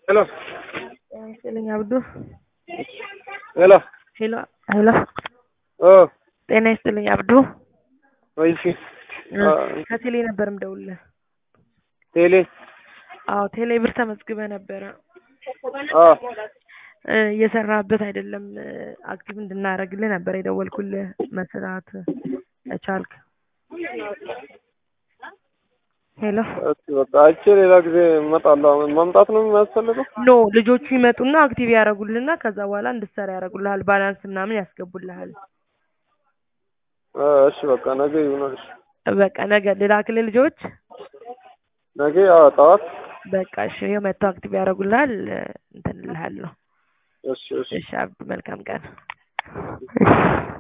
ሄሎ ጤና ይስጥልኝ አብዱ። ሄሎ ሄሎ ሄሎ፣ ኦ ጤና ይስጥልኝ አብዱ። ወይሲ ከቴሌ ነበር ምደውልህ። ቴሌ አዎ ቴሌ ብር ተመዝግበህ ነበረ አ እ እየሰራህበት አይደለም። አክቲቭ እንድናደርግልህ ነበር የደወልኩልህ መስራት ከቻልክ። ሄሎ እሺ በቃ አይቼ ሌላ ጊዜ እመጣለሁ። መምጣት ነው የሚያስፈልገው? ኖ ልጆቹ ይመጡና አክቲቭ ያደርጉልህና ከዛ በኋላ እንድትሰራ ያደርጉልሃል። ባላንስ ምናምን ያስገቡልሃል። እ እሺ በቃ ነገ ይሁን። እሺ በቃ ነገ ልላክልህ ልጆች። ነገ አዎ ጠዋት። በቃ እሺ ይኸው መጥተው አክቲቭ ያደርጉልሃል። እንትን እልሃለሁ። እሺ እሺ እሺ አብዱ መልካም ቀን። እሺ